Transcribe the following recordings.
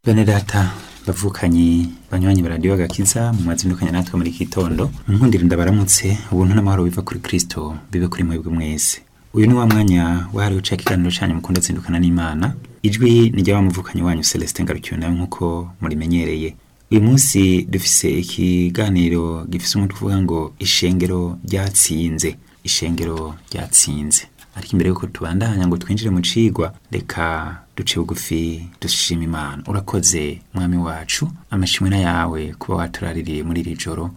bene data bavukanyi banywanyi baradiyo agakiza mu mwazindukanye natwe muri iki gitondo nkundira ndabaramutse ubuntu n'amahoro biva kuri kristo bibe kuri mwebwe mwese uyu ni wa mwanya wahariwe uca ikiganiro canyu mukunda zindukana n'imana ijwi ni rya muvukanyi wanyu celestin ngarukiwe nawe nk'uko murimenyereye uyu munsi dufise ikiganiro gifise umutwe uvuga ngo ishengero ryatsinze ishengero ryatsinze ariko imbere yuko tubandanya ngo twinjire mu cigwa reka duce bugufi dushima imana urakoze mwami wacu amashimwe na yawe kuba waturaririye muri iri joro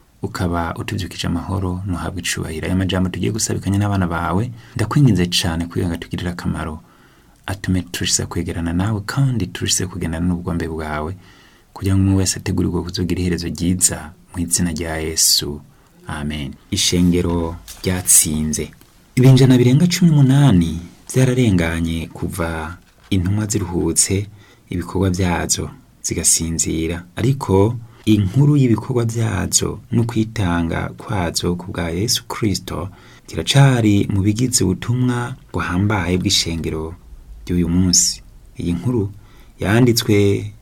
ukaba utuvyukije amahoro ntuhabwe icubahiro aya majambo tugiye gusabikanya n'abana bawe ndakwinginze cane kugira ngo atugirire akamaro atume turushize kwegerana nawe kandi turushize kugendana n'ubugombe bwawe kugira ngo umwe wese ategurirwe kuzogira iherezo ryiza mu izina rya yesu amen ishengero ryatsinze ibinjana birenga cumi n'umunani vyararenganye kuva intumwa ziruhutse ibikorwa vyazo zigasinzira ariko inkuru y'ibikorwa vyazo no kwitanga kwazo ku bwa yesu kristo kiracari mu bigize ubutumwa buhambaye bw'ishengero ry'uyu munsi iyi nkuru yanditswe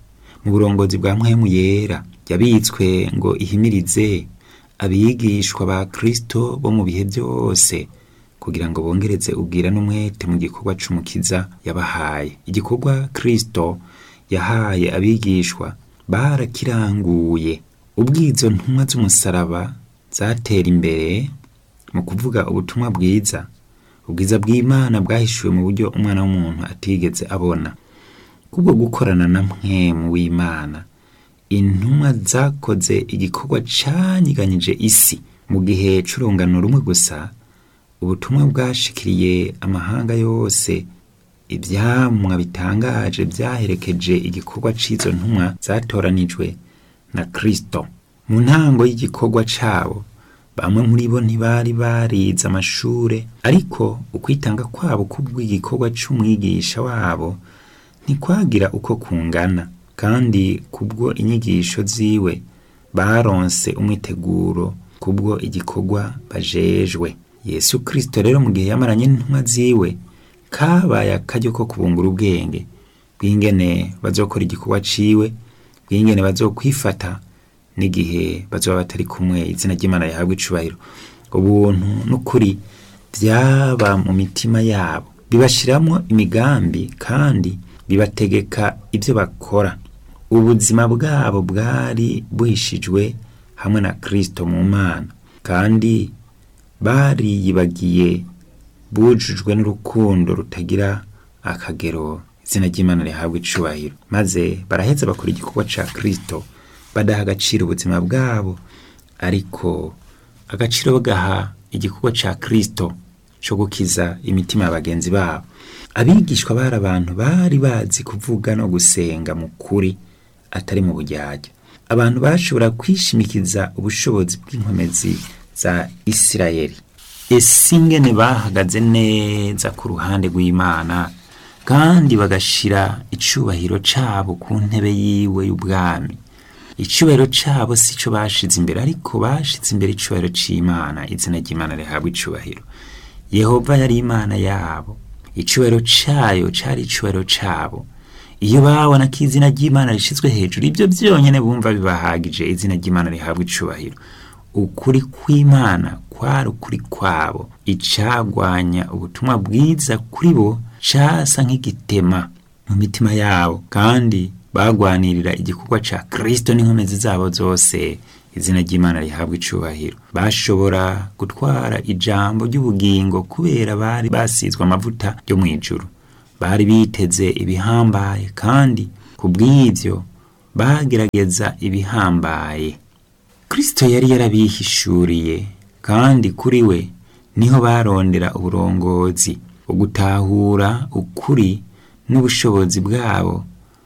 mu burongozi bwa mpwemu yera yabitswe ngo ihimirize abigishwa ba kristo bo mu bihe byose kugira ngo bongereze ubwira n'umwete mu gikorwa c'umukiza yabahaye igikorwa kristo yahaye abigishwa barakiranguye ubwizo ntumwa z'umusaraba zatera imbere mu kuvuga ubutumwa bwiza ubwiza bw'imana bwahishuwe mu buryo umwana w'umuntu atigeze abona kubwo gukorana na mpwemu w'imana intumwa zakoze igikorwa canyiganyije isi mu gihe c'urungano rumwe gusa ubutumwa bwashikiriye amahanga yose ivyamwa bitangaje vyaherekeje igikorwa c'izo ntumwa zatoranijwe na kristo mu ntango y'igikorwa cabo bamwe muri bo ntibari barize amashure ariko ukwitanga kwabo kubw'igikorwa c'umwigisha wabo ntikwagira uko kungana kandi kubwo inyigisho ziwe baronse umwiteguro kubwo igikorwa bajejwe yesu kristo rero mu gihe yamaranye n'intumwa ziwe kabaye akaryo ko kubungura ubwenge bw'ingene bazokora igikorwa ciwe bw'ingene bazokwifata n'igihe bazoba batari kumwe izina ry'imana rihabwa icubahiro ubuntu n'ukuri vyaba mu mitima yabo bibashiramwo imigambi kandi bibategeka ivyo bakora ubuzima bwabo bwari buhishijwe hamwe na kristo mu mana kandi bariyibagiye bujujwe n'urukundo rutagira akagero izina ry'imana rihabwa icubahiro maze baraheza bakora igikorwa ca kristo badaha agaciro ubuzima bwabo ariko agaciro bagaha igikorwa ca kristo co gukiza imitima ya bagenzi babo abigishwa bari abantu bari bazi kuvuga no gusenga mu kuri atari mu buryarya abantu bashobora kwishimikiza ubushobozi bw'inkomezi za isirayeli ese ingene bahagaze neza ku ruhande rw'imana kandi bagashira icubahiro cabo ku ntebe yiwe y'ubwami icubahiro cabo si co bashize imbere ariko bashize imbere icubahiro c'imana izina ry'imana rihabwa icubahiro yehova yari imana yabo icubahiro cayo cari icubahiro cabo iyo babona ko izina ry'imana rishizwe hejuru ibyo byonyene bumva bibahagije izina ry'imana rihabwa icubahiro ukuri kw'imana kwari ukuri kwabo icagwanya ubutumwa bwiza kuri bo casa nk'igitema mu mitima yabo kandi bagwanirira igikorwa ca kristo n'inkomezi zabo zose izina ry'imana rihabwa icubahiro bashobora gutwara ijambo ry'ubugingo kubera bari basizwe amavuta yo mu ijuru bari biteze ibihambaye kandi ku bw'ivyo bagerageza ibihambaye kristo yari yarabihishuriye kandi kuri we niho barondera uburongozi ugutahura ukuri n'ubushobozi bwabo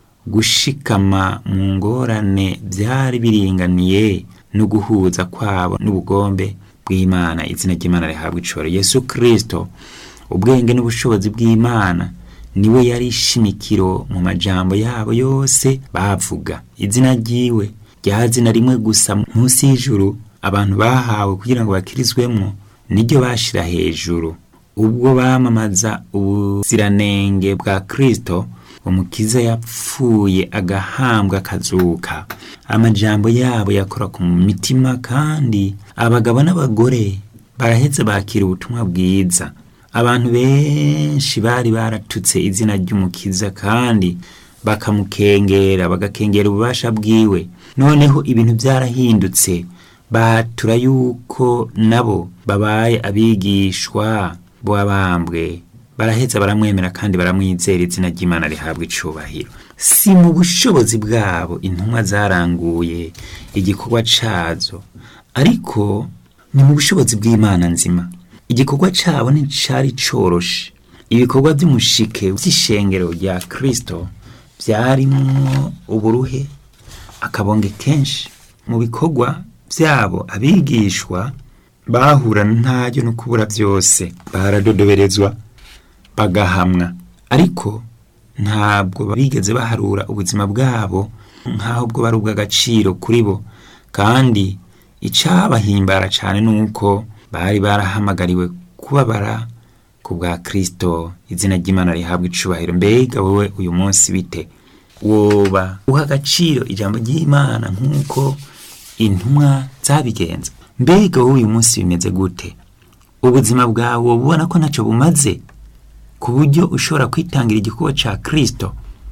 gushikama mu ngorane byari biringaniye no guhuza kwabo n'ubugombe bw'imana izina ry'imana rihabwa icoro yesu kristo ubwenge n'ubushobozi bw'imana niwe yari ishimikiro mu majambo yabo yose bavuga izina ryiwe rya zina rimwe gusa munsi y'ijuru abantu bahawe kugira ngo bakirizwemwo niryo bashira hejuru ubwo bamamaza ubuziranenge bwa kristo umukiza yapfuye agahambwa akazuka amajambo yabo yakora ku mitima kandi abagabo n'abagore baraheza bakira ubutumwa bwiza abantu benshi bari baratutse izina ry'umukiza kandi bakamukengera bagakengera ububasha bwiwe noneho ibintu byarahindutse batura yuko nabo babaye abigishwa b'abambwe baraheza baramwemera kandi baramwizera izina ry'imana rihabwa icubahiro si mu bushobozi bwabo intumwa zaranguye igikorwa cazo ariko ni mu bushobozi bw'imana nzima igikorwa cabo nticari coroshe ibikorwa vy'umushike vy'ishengero rya kristo vyarimwo uburuhe akabonge kenshi mu bikorwa vyabo abigishwa bahura ntaryo no kubura vyose baradodoberezwa bagahamwa ariko ntabwo bigeze baharura ubuzima bwabo nk'aho bwo bari ubw'agaciro kuri bo kandi icabahimbara cane nuko bari barahamagariwe kubabara ku bwa kristo izina ry'imana rihabwa icubahiro mbega wowe uyu munsi bite woba uha agaciro ijambo ry'imana nk'uko intumwa zabigenza mbega wowe uyu munsi bimeze gute ubuzima bwawe woba ubona ko ntacyo bumaze ku buryo ushobora kwitangira igikorwa ca kristo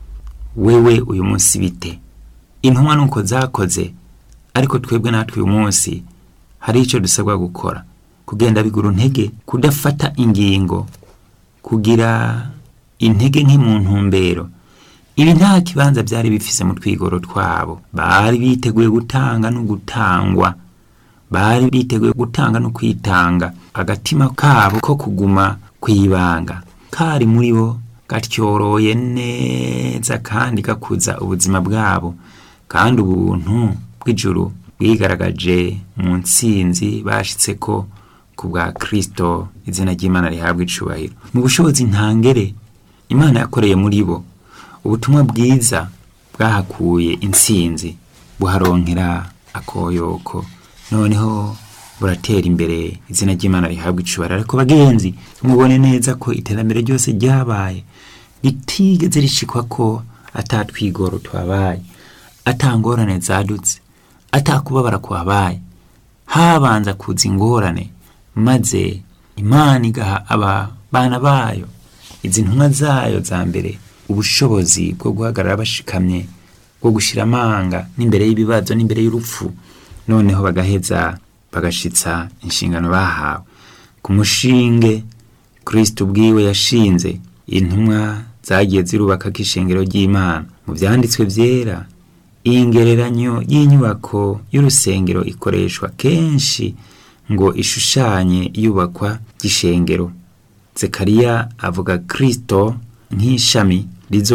wewe uyu munsi bite intumwa nuko zakoze ariko twebwe natwe uyu munsi hari icyo dusabwa gukora kugenda bigura intege kudafata ingingo kugira intege nke mu ntumbero ibi nta kibanza byari bifise mu twigoro twabo bari biteguye gutanga no gutangwa bari biteguye gutanga no kwitanga agatima kabo ko kuguma kwibanga kari muri bo gatyoroye neza kandi gakuza ubuzima bwabo kandi ubuntu bw'ijuru bwigaragaje mu ntsinzi bashitse ko ku bwa kristo izina ry'imana rihabwa icubahiro mu bushobozi ntangere imana yakoreye muri bo ubutumwa bwiza bwahakuye intsinzi buharonkera akoyoko noneho buratera imbere izina ry'imana rihabwa icubahiro ariko bagenzi mubone neza ko iterambere ryose ryabaye ritigeze rishikwa ko atatwigoro twabaye atangorane zadutse atakubabara kwabaye habanza kuza ingorane maze imana igaha aba bana bayo izi ntumwa zayo za mbere ubushobozi bwo guhagarara bashikamye bwo gushyira amanga n'imbere y'ibibazo n'imbere y'urupfu noneho bagaheza bagashitsa inshingano bahawe ku mushinge kristo ubwiwe yashinze intumwa zagiye zirubaka k'ishengero ry'imana mu byanditswe byera ingereranyo y'inyubako y'urusengero ikoreshwa kenshi ngo ishushanye iyubakwa ry'ishengero zekariya avuga kristo nk'ishami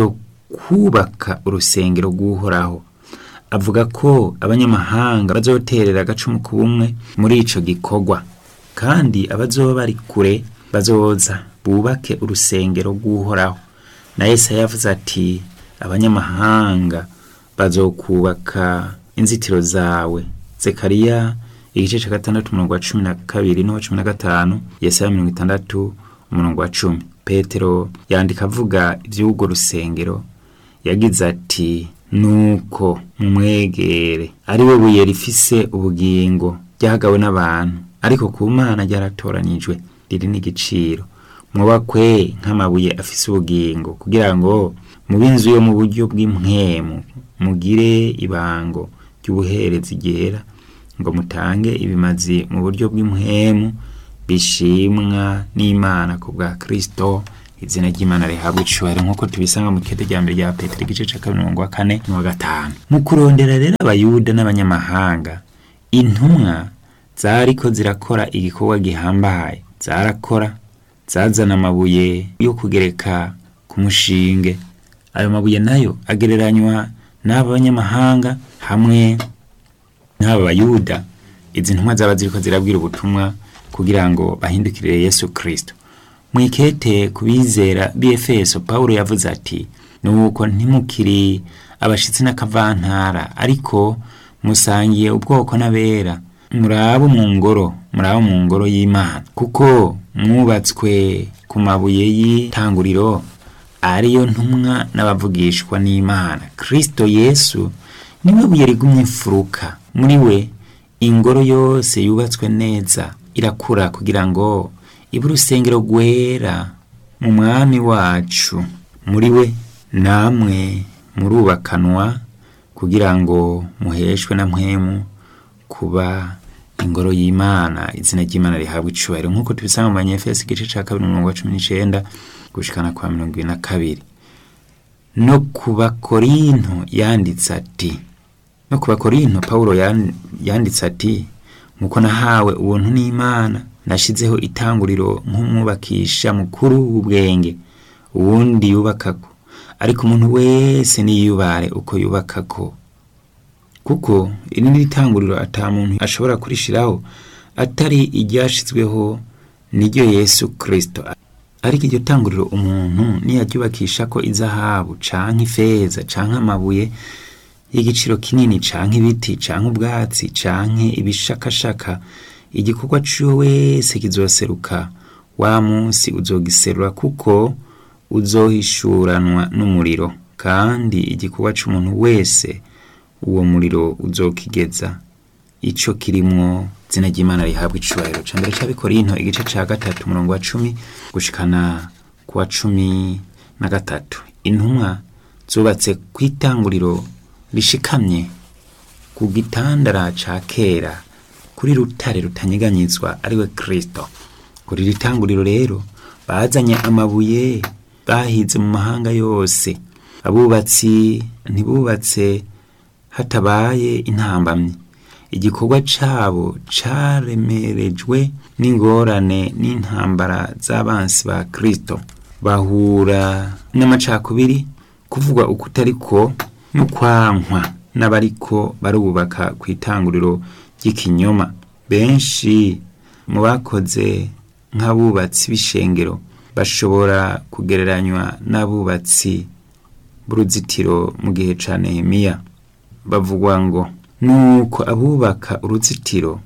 rizokubaka urusengero rw'uhoraho avuga ko abanyamahanga bazoterera agacumu ku bumwe muri ico gikorwa kandi abazoba bari kure bazoza bubake urusengero rw'uhoraho na yesaya yavuze ati abanyamahanga bazokubaka inzitiro zawe zekariya igice ca gatandatu umurongo wa cumi na kabiri n'uwa cumi na gatanu yesaya mirongo itandatu umurongo wa cumi petero yandika avuga ivy'urwo rusengero yagize ati nuko mumwegere ari we buye rifise ubugingo ryahagawe n'abantu ariko ku mana ryaratoranijwe riri n'igiciro mwubakwe nk'amabuye afise ubugingo kugira ngo mube inzu yo mu buryo bw'impwemu mugire ibango ry'ubuherezi ryera ngo mutange ibimazi mu buryo bw'impwemu bishimwa n'imana ku bwa kristo izina ry'imana rihabwa icubahiro nk'uko tubisanga mu kete rya mbere rya petero igice ca kabiri umurongo wa kane n'uwa gatanu mu kurondera rero abayuda n'abanyamahanga intumwa zariko zirakora igikorwa gihambaye zarakora zazana amabuye yo kugereka ku mushinge ayo mabuye nayo agereranywa n'aba banyamahanga hamwe n'aba bayuda izi ntumwa zaba ziriko zirabwira ubutumwa kugira ngo bahindukirire yesu kristo mwikete ku bizera b'efeso pawulo yavuze ati nuko ntimukiri abashitsi n'akavantara ariko musangiye ubwoko n'abera murabo mu ngoro murabo mu ngoro y'imana kuko mwubatswe ku mabuye y'itanguriro ariyo ntumwa n'abavugishwa n'imana kristo yesu niwe buye rigumye imfuruka muri we ingoro yose yubatswe neza irakura kugira ngo ibe urusengero rwera mu mwami wacu muri we namwe murubakanwa kugira ngo muheshwe na mpwemu kuba ingoro y'imana izina ry'imana rihabwa icubahiro nk'uko tubisanga mu banyefesi igice ca kabiri umurongo wa cumi n'icenda gushikana kwa mirongo ibiri na kabiri no ku bakorinto yanditse ati no ku bakorinto pawulo yan- yanditse ati nk'uko nahawe ubuntu n'imana nashizeho itanguriro nk'umwubakisha mukuru w'ubwenge uwundi yubakako ariko umuntu wese niyubare uko yubakako kuko iri ni itanguriro ata muntu ashobora kurishiraho atari iryashizweho niryo yesu kristo ariko iryo tanguriro umuntu niyaryubakisha ko izahabu canke ifeza canke amabuye y'igiciro kinini canke ibiti canke ubwatsi canke ibishakashaka igikorwa ciwe wese kizoseruka wa munsi uzogiserura kuko uzohishuranwa n'umuriro kandi igikorwa c'umuntu wese uwo muriro uzokigeza ico kirimwo zina ry'imana rihabwa icubahiro ca mbere c'abikorinto igice ca gatatu umurongo wa cumi gushikana ku wa cumi na gatatu intumwa zubatse kw'itanguriro rishikamye ku gitandara ca kera kuri rutare rutanyeganyizwa ariwe kristo kuri iri tanguriro rero bazanye amabuye bahize mu mahanga yose abubatsi ntibubatse hatabaye intambamyi igikorwa cabo caremerejwe n'ingorane n'intambara z'abansi ba kristo bahura n'amacakubiri kuvugwa ukutariko no kwankwa n'abariko barubaka ku itanguriro ry'ikinyoma benshi mu bakoze nk'abubatsi b'ishengero bashobora kugereranywa n'abubatsi b'uruzitiro mu gihe ca nehemiya bavugwa ngo nuko abubaka uruzitiro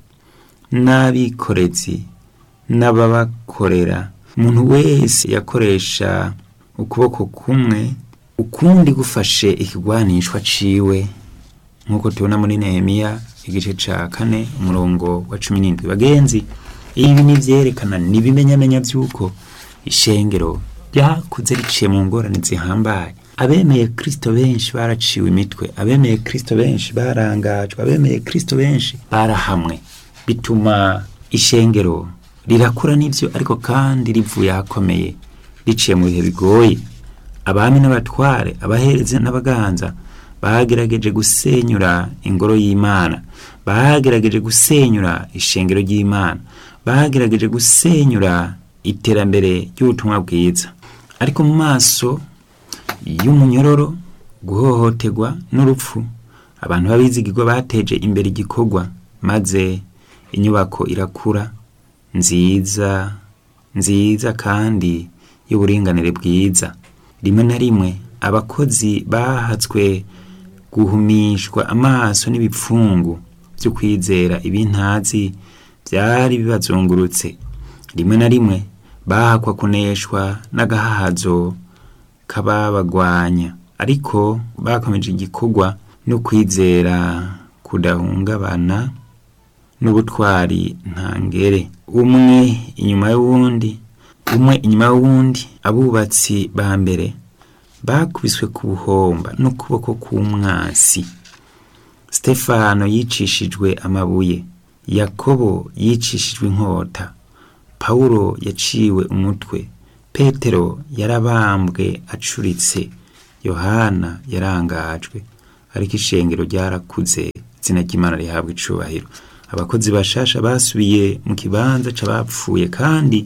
n'abikorezi n'ababakorera umuntu wese yakoresha ukuboko kumwe ukundi gufashe ikigwanishwa ciwe nk'uko tubona muri nehemiya igice ca kane umurongo wa cumi n'indwi bagenzi ibi ni vyerekana ni ibimenyamenya vy'uko ishengero ryakuze riciye mu ngorane zihambaye abemeye kristo benshi baraciwe imitwe abemeye kristo benshi barangajwe abemeye kristo benshi barahamwe bituma ishengero rirakura n'ivyo ariko kandi rivuye ahakomeye riciye mu bihe bigoye abami n'abatware abaherezi n'abaganza bagerageje gusenyura ingoro y'imana bagerageje gusenyura ishengero ry'imana bagerageje gusenyura iterambere ry'ubutumwa bwiza ariko mu maso y'umunyororo guhohoterwa n'urupfu abantu b'abizigirwa bateje imbere igikorwa maze inyubako irakura nziza nziza kandi y'uburinganire bwiza rimwe na rimwe abakozi bahatswe guhumishwa amaso n'ibipfungu byo kwizera ibintazi byari bibazungurutse rimwe na rimwe bahakwa kuneshwa n'agahahazo k'ababagwanya ariko bakomeje igikorwa no kwizera kudahungabana n'ubutwari ntangere umwe inyuma y'uwundi umwe inyuma y'uwundi abubatsi ba mbere bakubiswe ku buhomba n'ukuboko k'umwasi stefano yicishijwe amabuye yakobo yicishijwe inkota pawulo yaciwe umutwe petero yarabambwe acuritse yohana yarangajwe ariko ishengero ryarakuze izina ry'imana rihabwa icubahiro abakozi bashasha basubiye mu kibanza c'abapfuye kandi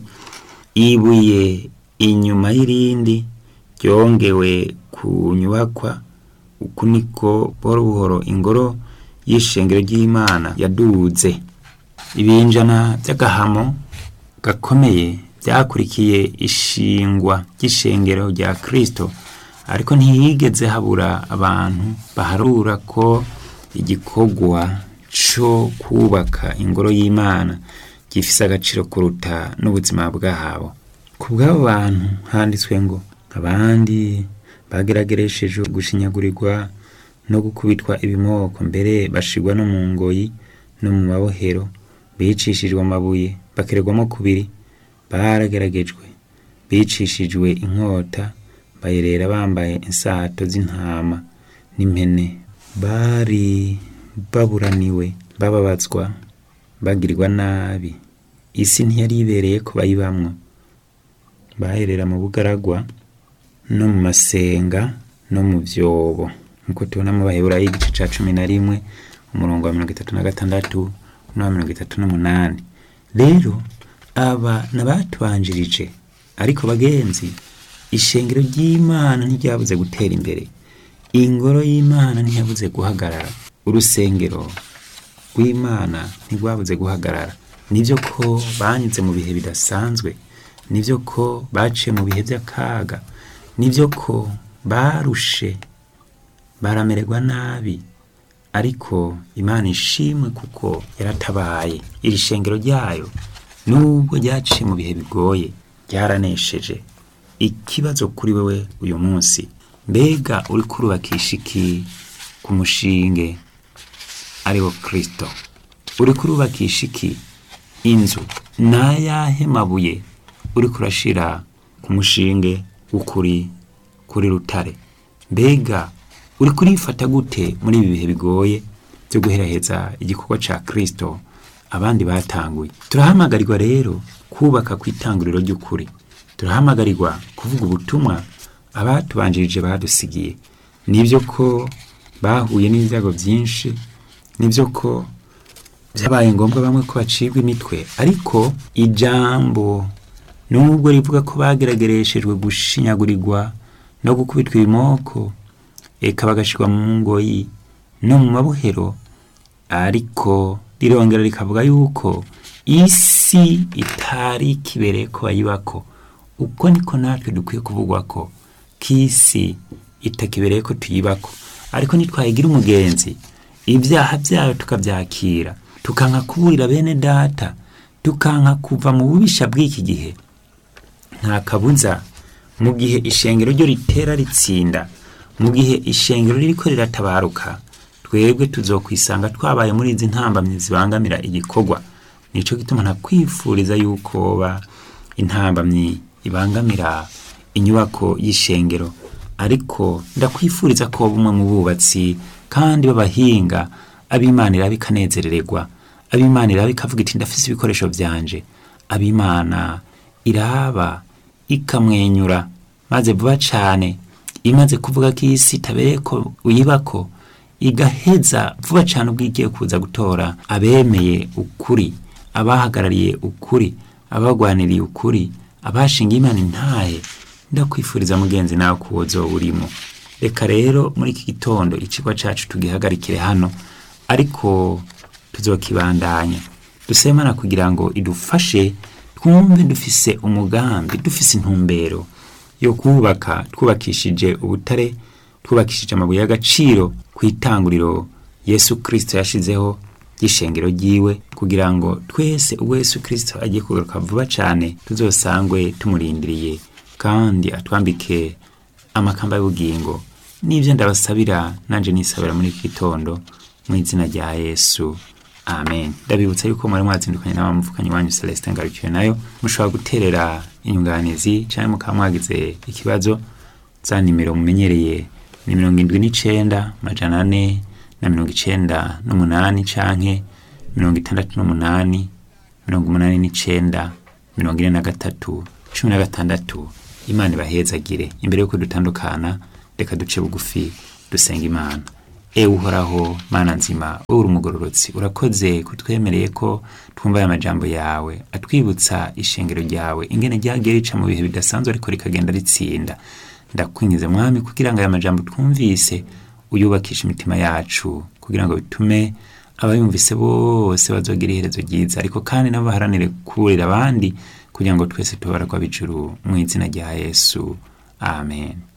ibuye inyuma y'irindi ryongewe ku nyubakwa uku niko buhoro buhoro ingoro y'ishengero ry'imana yaduze ibinjana by'agahamo gakomeye byakurikiye ishingwa ry'ishengero rya kristo ariko ntiyigeze habura abantu baharura ko igikorwa co kubaka ingoro y'imana gifise agaciro kuruta n'ubuzima bwabo ku bw'abo bantu handitswe ngo abandi bagerageresheje gushinyagurirwa no gukubitwa ibimoko mbere bashirwa no mu ngoyi no mu mabohero bicishijwe amabuye bakererwamo kubiri barageragejwe bicishijwe inkota bayerera bambaye insato z'intama n'impene bari baburaniwe bababazwa bagirirwa nabi isi ntiyari ibereye ko bayibamwo baherera mu bugaragwa no mu masenga no mu vyobo nkuko tubona mu baheburayo igice ca cumi na rimwe umurongo wa mirongo itatu na gatandatu n'uwa mirongo itatu n'umunani rero aba nabatubanjirije ariko bagenzi ishengero ry'imana ntiryabuze gutera imbere ingoro y'imana ntiyabuze guhagarara urusengero rw'imana ntirwabuze guhagarara nibyo ko banyuze mu bihe bidasanzwe nibyo ko baciye mu bihe by'akaga nibyo ko barushe baramererwa nabi ariko imana ishimwe kuko yaratabaye iri shengero ryayo nubwo ryaciye mu bihe bigoye ryaranesheje ikibazo kuri wewe uyu munsi mbega uri kurubakisha iki ku mushinge ariwo kirisito uri kurubakisha iki inzu n'ayahe mabuye uri kurashira ku mushinge w'ukuri kuri rutare mbega uri kurifata gute muri ibi bihe bigoye byo guheraheza igikorwa ca kirisito abandi batanguye turahamagarirwa rero kubaka ku itanguriro ry'ukuri turahamagarirwa kuvuga ubutumwa abatubanjirije badusigiye nibyo ko bahuye n'ibyago byinshi nibyo ko byabaye ngombwa bamwe ko bacibwa imitwe ariko ijambo nubwo rivuga ko bageragereshejwe gushinyagurirwa no gukubitwa ibimoko eka bagashyirwa mu ngoyi no mu mabohero ariko rirongera rikavuga yuko isi itari kibereye ko bayibako uko niko natwe dukwiye kuvugwa ko k'isi itakibereye ko tuyibako ariko ntitwayigira umugenzi ibyaha byayo tukabyakira tukanka kuburira bene data tukanka kuva mu bubisha bw'iki gihe nta kabuza mu gihe ishengero ryo ritera ritsinda mu gihe ishengero ririko riratabaruka twebwe tuzokwisanga twabaye muri izi ntambamyi zibangamira igikorwa nico gituma ntakwifuriza yuko ba intambamyi ibangamira inyubako y'ishengero ariko ndakwifuriza ko bumwe mu bubatsi kandi b'abahinga ab'imana iraba ikanezerererwa ab'imana iraba ikavuga iti ndafise ibikoresho byanje ab'imana iraba ikamwenyura maze vuba cane imaze kuvuga ko isi itabereye ko uyibako igaheza vuba cane ubwo igiye kuza gutora abemeye ukuri abahagarariye ukuri abagwaniriye ukuri abashinga imana intahe ndakwifuriza mugenzi nawe ko wozoba urimo reka rero muri iki gitondo icigwa cacu tugihagarikire hano ariko tuzokibandanya dusemana kugira ngo idufashe twumve dufise umugambi dufise intumbero yo kubaka twubakishije ubutare twubakishije amabuye y'agaciro ku itanguriro yesu kirisito yashizeho ry'ishengero ryiwe kugira ngo twese ubwo yesu kirisito agiye kugaruka vuba cyane tuzosangwe tumurindiriye kandi atwambike amakamba y'ubugingo n'ibyo ndabasabira nanjye nisabira muri iki gitondo mu izina rya yesu amen ndabibutsa yuko mwari mwazindukanye n'abamuvukanyi wanyu celestin ngarukiwe nayo mushobora guterera inyunganizi cyangwa mukaba mwagize ikibazo za nimero mumenyereye ni mirongo indwi n'icenda majana ane na mirongo icenda n'umunani canke mirongo itandatu n'umunani mirongo umunani n'icenda mirongo ine na gatatu cumi na gatandatu imana ibahezagire imbere y'uko dutandukana reka duce bugufi dusenga imana ewe uhoraho mana nzima wowe uri umugororotsi urakoze kutwemereye ko twumva aya majambo yawe atwibutsa ishengero ryawe ingene ryagiye rica mu bihe bidasanzwe ariko rikagenda ritsinda ndakwinjiza mwami kugira ngo aya majambo twumvise uyubakishe imitima yacu kugira ngo bitume abayumvise bose bazogira iherezo ryiza ariko kandi nabo baharanire kuburira abandi kugira ngo twese tubaragwa bijuru mu izina rya yesu amen